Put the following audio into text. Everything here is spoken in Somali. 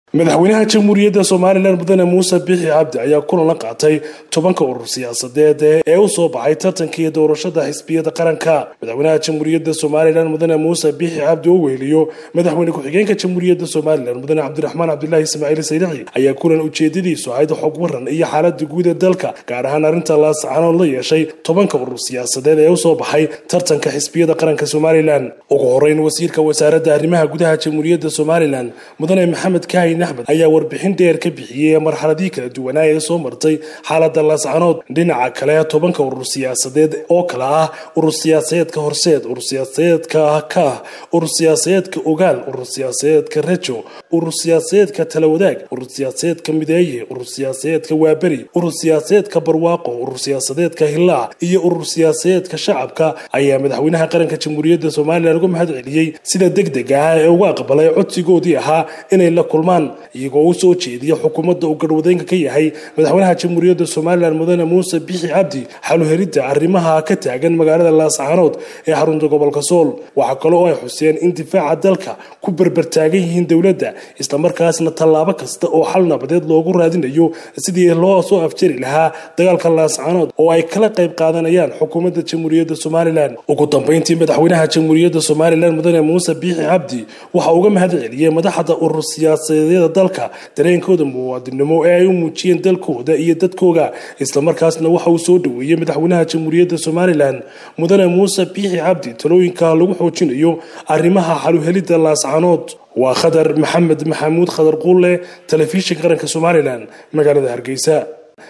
madaxweynaha jamhuuriyadda somalilan mudane muuse bixi cabdi ayaa kulan la qaatay tobanka urur siyaasadeed ee u soo baxay tartankii doorashada xisbiyada qaranka madaxweynaha jamhuuriyadda somalilan mudane muuse bixi cabdi oo weheliyo madaxweyne ku-xigeenka jamhuuriyadda somalilan mudane cabdiraxmaan cabdilaahi ismaaciil sayraxi ayaa kulan ujeedadiisu ahayd xog waran iyo xaalada guud ee dalka gaar ahaan arrinta laascanood la yeeshay tobanka urur siyaasadeed ee usoo baxay tartanka xisbiyada qaranka somalilan ugu horeyn wasiirka wasaaradda arrimaha gudaha jamhuuriyadda somalilan mudane maxamed kaahin axmed ayaa warbixin dheer ka bixiyey marxaladii kala duwanaa ee soo martay xaalada laascanood dhinaca kale tobanka urur siyaasadeed oo kale ah urur siyaasadeedka horseed urur siyaasadeedka kaah urur siyaasadeedka ogaal urur siyaasadeedka rejo urur siyaasadeedka talawadaag urur siyaasadeedka mideeye urur siyaasadeedka waaberi urur siyaasadeedka barwaaqo urur siyaasadeedka hilaac iyo urur siyaasadeedka shacabka ayaa madaxweynaha qaranka jamhuuriyadda somalilan uga mahad celiyey sida deg deg ah ee uga aqbalay codsigoodii ahaa inay la kulmaan iyagoo u soo jeediya xukuumadda uu garhwadeenka ka yahay madaxweynaha jamhuuriyadda somalilan mudane muuse bixi cabdi xaluhelidda arrimaha ka taagan magaalada laascaanood ee xarunta gobolka sool waxaa kaloo ay xuseen in difaaca dalka ku berbertaagan yihiin dowladda islamarkaasna tallaabo kasta oo xal nabadeed loogu raadinayo sidii loo soo afjari lahaa dagaalka laascaanood oo ay kala qayb qaadanayaan xukuumadda jamhuuriyadda somalilan ugu dambeyntii madaxweynaha jamhuuriyadda somalilan mudane muuse biixi cabdi waxa uga mahad celiyey madaxda urur siyaasadeeda dalka dareenkooda muwaadinimo ee ay u muujiyeen dalkooda iyo dadkooga islamarkaasna waxa uu soo dhoweeyey madaxweynaha jamhuuriyadda somalilan mudane muuse biixi cabdi talooyinka lagu xoojinayo arrimaha xaluhelidda laascanood waa khadar maxamed maxamuud khadar quulle telefishinka qaranka somalilan magaalada hargeysa